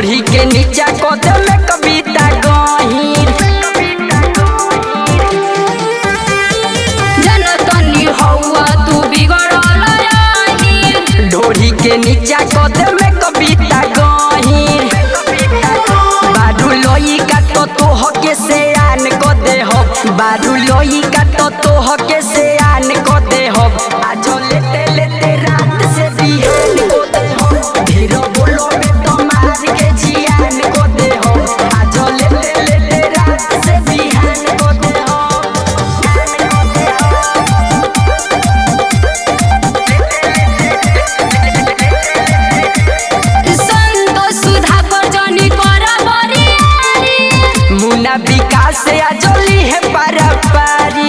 ढोढ़ी के नीचा कदम में कविता गहीर जनतनी हौवा तू बिगड़ल रही ढोढ़ी के नीचा कदम में कविता गहीर बारू लोई का तो तोह के से आन को दे हो बारू लोई का तो तोह के से आन को दे हो आज लेते लेते रात से बिहान को दे हो धीरो बोलो में तो मार के जियान को दे हो आज लेते लेते रात से बिहान को दे हो संतोष सुधा पर जनी कर बरियारी मुन्ना विकास से आजोली है पारी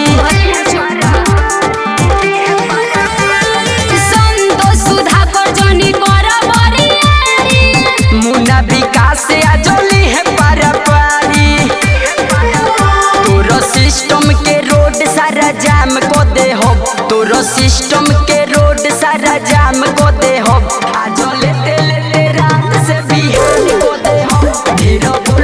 संतोष सुधा पर जनी कर बरियारी मुन्ना विकास से आजोली है पारी तोरो सिस्टम के रोड सारा जाम को दे हो तोरो सिस्टम के रोड सारा जाम को दे हो आज लेते लेते रात से बिहान को दे हो धीरो